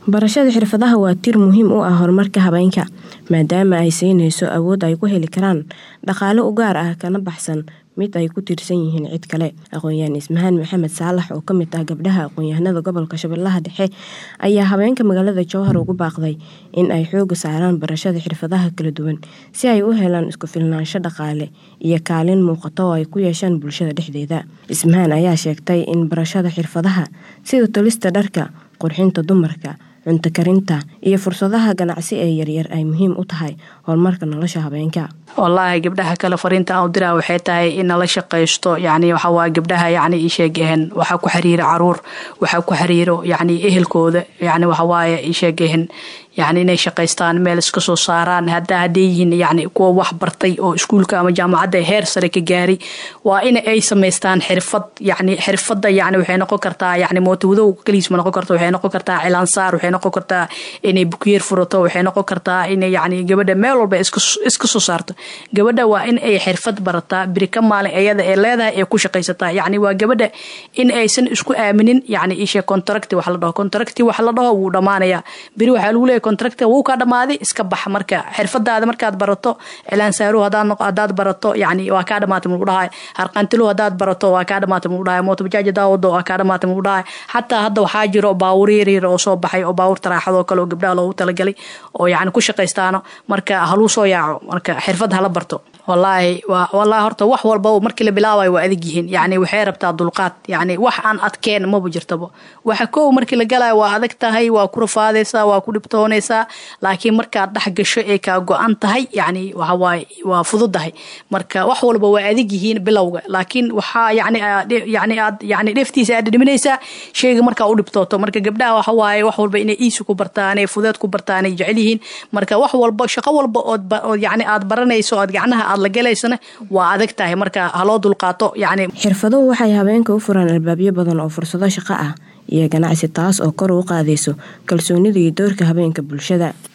Barashada xirfadaha waa tiir muhiim u ah horumarka haweenka maadaama ay siinayso awood ay ku heli karaan dhaqaale u gaar ah kana baxsan mid ay ku tiirsan yihiin cid kale. Aqoonyahan Ismahaan Maxamed Saalax oo ka mid ah gabdhaha aqoonyahanada gobolka Shabeellaha Dhexe ayaa haweenka magaalada Jowhar ugu baaqday in ay xoogga saaraan barashada xirfadaha kala duwan si ay u helaan isku filnaansho dhaqaale iyo kaalin muuqata oo ay ku yeeshaan bulshada dhexdeeda. Ismahaan ayaa sheegtay in barashada xirfadaha sida tolista dharka, qurxinta dumarka, cunto karinta iyo fursadaha ganacsi ee yaryar ay muhiim u tahay horumarka nolosha haweenka. wallaahi gabdhaha kale fariinta aan u diraa waxay tahay in nala shaqaysto yacni waxa waa gabdhaha yacni ii sheegeen waxaa ku xiriira caruur waxaa ku xiriiro yacni ehelkooda yacni waxa waaye ii sheegeen yacni inay shaqaystaan meel iska soo saaraan hadda hadday yihiin yacni kuwa wax bartay oo iskuulka ama jaamacadda heer sare ka gaaray waa in ay samaystaan xirfad yacni xirfadda yacni waxay noqon kartaa yacni mootowadow kaliis ma noqon karto waxay noqon kartaa cilaansaar waxay noqon kartaa inay bukiyeer furato waxay noqon kartaa inay yacni gabadha meel walba iska iska soo saarto gabadha waa in ay xirfad barataa biri ka maalin iyada ee leedahay ee ku shaqaysataa yacni waa gabadha in aysan isku aaminin yacni ishe contracti wax la dhaho contracti wax la dhaho wuu dhammaanayaa biri waxaa lagu leeyahay contracti wuu kaa dhammaaday iska bax marka xirfadaada markaad barato cilaansaaruhu hadaad hadaad barato yacni waa kaa dhamaatay mugu dhahay harqantiluhu hadaad barato waa kaa dhamaatay mugu dhahay mootobajaaj hadaa wado waa kaa dhamaatay mugu dhahay xataa hadda waxaa jiro baawur yaryar oo soo baxay oo baawur taraaxadoo kale oo gabdhaha loogu talagalay oo yacni ku shaqaystaano marka haluu soo yaaco marka xirfad hala barto wallaahi waa wallaahi horta wax walba markii la bilaabayo waa adag yihiin yacni waxay rabtaa dulqaad yacni wax aan adkeen maba jirtaba waxa kow markii la galayo waa adag tahay waa ku rafaadaysaa waa ku dhibtoonaysaa laakiin markaad dhex gasho ee kaa go-an tahay yacni waxa waaye waa fududahay marka wax walba waa adag yihiin bilowga laakiin waxaa yacni yacni aad yacni dheeftiisa aad dhiminaysaa sheyga markaa u dhibtooto marka gabdhaha waxa waaye wax walba inay iisi ku bartaan ee fudeed ku bartaan ay jecel yihiin marka wax walba shaqo walba ood ood yacni aad baranayso ood gacnaha aad la galaysana waa adag tahay marka haloo dulqaato yacni xirfaduhu waxay haweenka u furaan albaabyo badan oo fursado shaqo ah iyo ganacsi taas oo kor u qaadayso kalsoonida iyo doorka haweenka bulshada